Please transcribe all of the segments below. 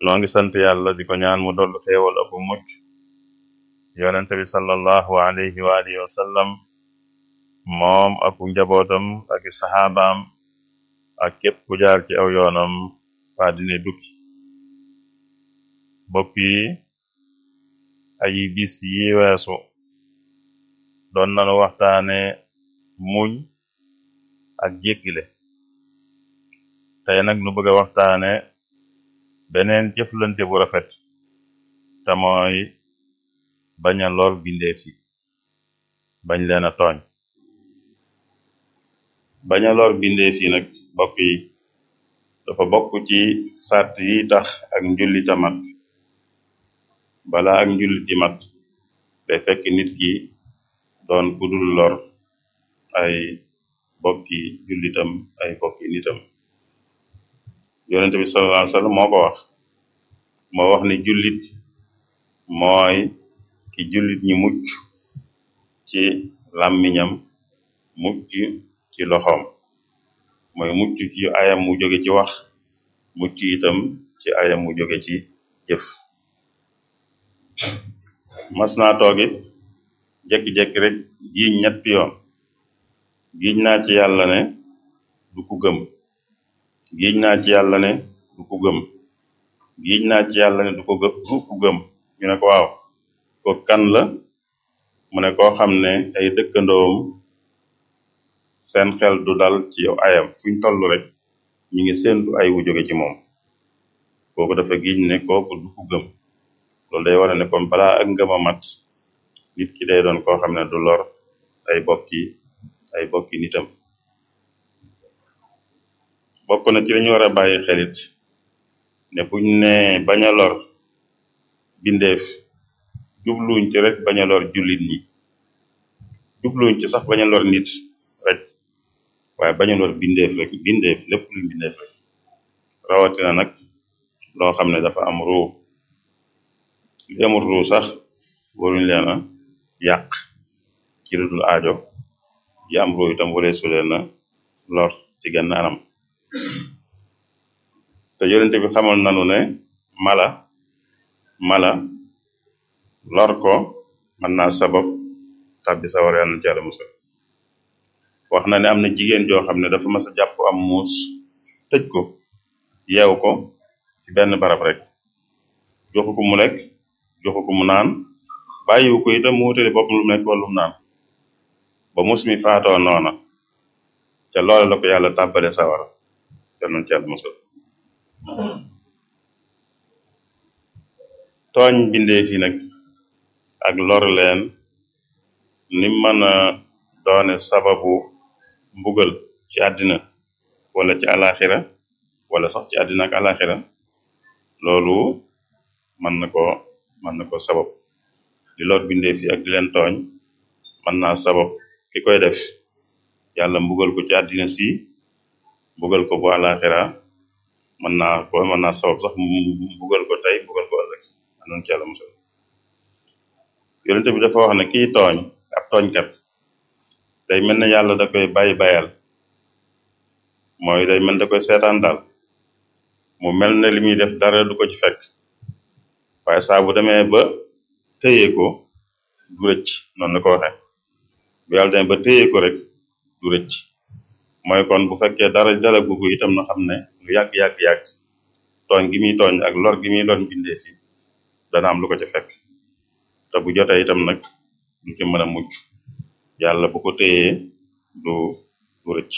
noo ngi sant yàlla di ko ñaan mu dollu xéewal ak mucc yonente bi sallallahu alayhi wa alihi wa sallam moom ak njabootam ak saxaabaam ak képp ku jaar ci aw yoonam waa dine dukki bokk yi ay bis yi weesu doon nanu waxtaane muñ ak jéggile tey nag nu bëgg a waxtaane beneen jëflante bu rafet te mooy bañ a lor bindeef yi bañ leen a tooñ bañ a lor bindeef yi nag bokk yi dafa bokk ci sart yi tax ak njullita mat bala ak njulliti mat day fekk nit ki doon kudul lor ay bokki jullitam ay bokki nitam yonente bi sallallahu alayhi wasallam moo ko wax moo wax ni jullit mooy ki jullit ñi mucc ci làmmiñam mucc ci loxoom mooy mucc ci ayam mu jóge ci wax mucc itam ci ayam mu jóge ci jëf mas naa toogit jekki-jekki rek giiñ ñetti yoon giiñ naa ci yàlla ne du ku gëm giiñ naa ci yàlla ne du ku gëm giiñ naa ci yàlla ne du ko gë du ku gëm ñu ne ko waaw ko kan la mu ne koo xam ne ay dëkkandoom seen xel du dal ci yow ayam fuñ toll rek ñi ngi séentu ay wu jóge ci moom kooku dafa giiñ ne kooku du ku gëm loolu day wara ne kon balaa ak ngëm a mat nit ki day doon koo xam ne du lor ay bokki ay bokki nitam bokk na ci lañu war a bàyyi xelit ne buñ ne bañ a lor bindeef jubluñ ci rek bañ a lor jullit ñi jubluñ ci sax bañ a lor nit rek waaye bañ a lor bindeef rek bindeef lépp luñ bindeef rek rawatina nag loo xam ne dafa am ruu li amul ruu sax waruñ leen a yàq ci lu dul aajo yi am ruu itam wala su leen a lor ci genn anam te yonente bi xamal nanu ne mala mala lor ko mën naa sabab tàbbi sawar yàlla na ci yàlla musal wax na ne am na jigéen joo xam ne dafa mas a jàpp am muus tëj ko yeew ko ci benn barab rek joxu ko mu lekk joxu ko mu naan bàyyiwu ko itam mu wutali boppam lu mu lekk wala lu mu naan ba muus mi faatoo noona te loole la ko yàlla tàbbale sawara te noonu ci yàlla musal tooñ bindee fi nag ak lor leen ni mën a doone sababu mbugal ci àddina wala ci alaxira wala sax ci àddina ak alaxira loolu mën na ko mën na ko sabab di lor bindee fi ak di leen tooñ mën naa sabab ki koy def yàlla mbugal ko ci àddina si mbugal ko bu alaxira mën naa ko mën naa sabab sax mbugal ko tey mbugal ko ëllëg anoon ci yàlla musal yonente bi dafa wax ne kii tooñ ab tooñkat day mel ne yàlla da koy bàyyi bayal mooy day mel da koy seetaan daal mu mel ne li muy def dara du ko ci fekk waaye saa bu demee ba téye ko du rëcc noonu la ko waxe bu yàlla demee ba téye ko rek du rëcc mooy kon bu fekkee dara dala gugu itam na xam ne lu yàgg-yàgg-yàgg tooñ gi muy tooñ ak lor gi muy lor bindee fi dana am lu ko ci fekk te bu jotee itam nag du ci mën a mucc yàlla bu ko téyee du du rëcc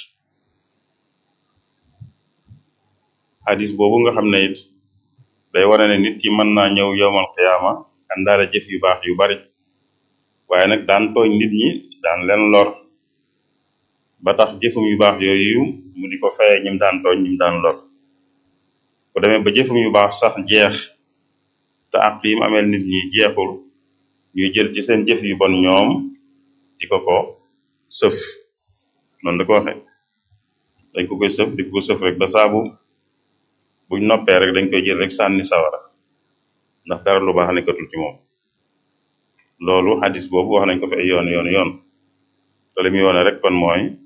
hadis boobu nga xam ne it day wane ne nit ki mën naa ñëw yowmal xiyaama àndaale jëf yu baax yu bari waaye nag daan tooñ nit ñi daan leen lor ba tax jëfum yu baax yooyu mu di ko faye ñim daan tooñ ñim daan lor bu demee ba jëfum yu baax sax jeex te àq yim ameel nit ñi jeexul ñuy jël ci seen jëf yu bon ñoom di ko ko sëf noonu la ko waxe dañ ko koy sëf di ko sëf rek ba saabu buñ noppee rek dañ koy jël rek sànni sawara ndax dara lu baax nekkatul ci moom loolu hadis boobu wax nañ ko fi ay yoon yoon yoon te li muy yoone rek kon mooy